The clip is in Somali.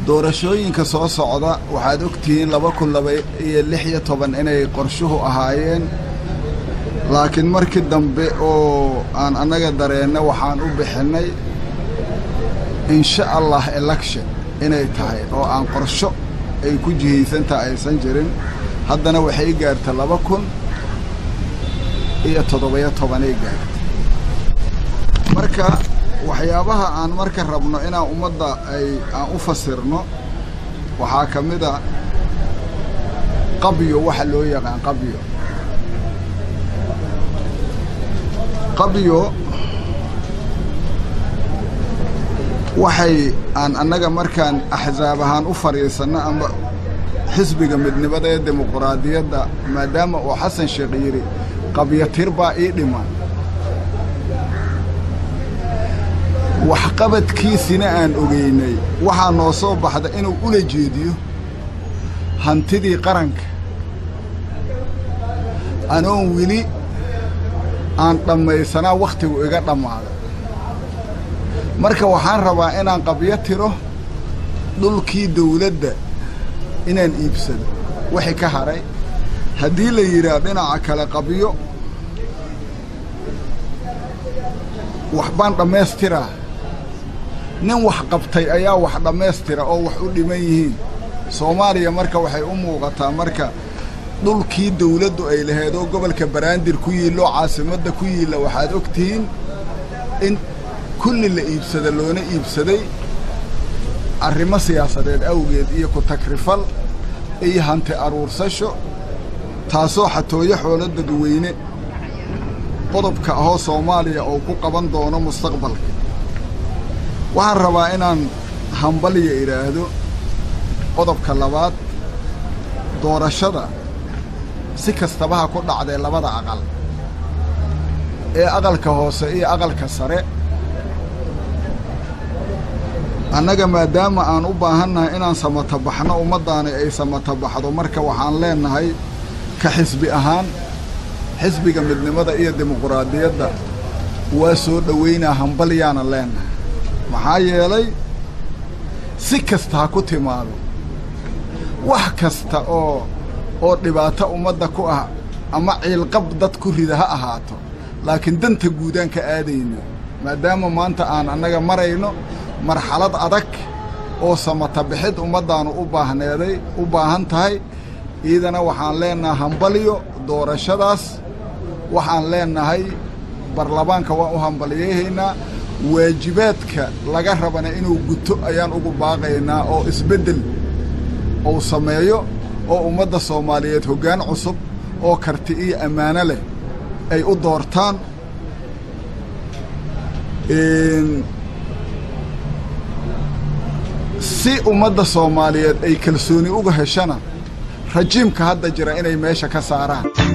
doorashooyinka soo socda waxaad ogtihiin laba kun laba iyo lix iyo toban inay qorshuhu ahaayeen laakiin markii dambe oo aan annaga dareenna waxaan u bixinnay insha allah election inay tahay oo aan qorsho ay ku jihaysantaha aysan jirin haddana waxay gaarta laba kun iyo toddoba-iyo tobanay gaarta marka waxyaabaha aan marka rabno inaan ummadda ay aan u fasirno waxaa ka mid a qabyo waxa loo yaqaan qabyo qabyo waxay aan annaga markaan axsaab ahaan u fadhiisanno ama xisbiga midnimada ee dimuquraadiyadda maadaama uu xasan sheekh yidhi qabyo tir baa ii dhiman waxqabadkiisina aan ogeynay waxaa noo soo baxda inuu ula jeediyo hantidii qaranka anoon weli aan dhammaysanaa wakhtigu iga dhammaaday marka waxaan rabaa inaan qabyo tiro dhulkii dawladda inaan iibsado wixii ka hadhay haddii la yidhaah dhinaca kale qabyo waxbaan dhammaystiraa nin wax qabtay ayaa wax dhammaystira oo wax u dhiman yihiin soomaaliya marka waxay u muuqataa marka dhulkii dawladdu ay lahayd oo gobolka baraandir ku yiillo caasimadda ku yiilla waxaad og tihiin in kulli la iibsada loona iibsaday arrimo siyaasadeed awgeed iyo ku takrifal iyo hanti aruursasho taasoo xatooyo xoolo dadweyne qodobka ahoo soomaaliya oo ku qaban doono mustaqbalka waxaan rabaa inaan hambalya idhaahdo qodobka labaad doorashada si kastabaha ku dhacdee labada aqal ee aqalka hoose iyo aqalka sare annaga maadaama aan u baahannahay inaan samatabaxno ummaddaani ay samatabaxdo marka waxaan leennahay ka xisbi ahaan xisbiga midnimada iyo dimuquraadiyadda waa soo dhowaynaa hambalyaana leennahay maxaa yeelay si kasta ha ku timaado wax kasta oo oo dhibaato ummadda ku ah ama ciilqab dad ku rida ha ahaato laakiin danta guudaan ka aadayno maadaama maanta aan annaga marayno marxalad adag oo samatabixid ummaddaannu u baahneeday u baahan tahay iidana waxaan leennahay hambalyo doorashadaas waxaan leennahay barlamaanka waan u hambalyahaynaa waajibaadka laga rabana inuu guto ayaan ugu baaqaynaa oo isbeddel uu sameeyo oo ummadda soomaaliyeed hoggaan cusub oo karti iyo ammaano leh ay u doortaan si ummadda soomaaliyeed ay kalsooni uga heshana rajiimka hadda jira inay meesha ka saaraan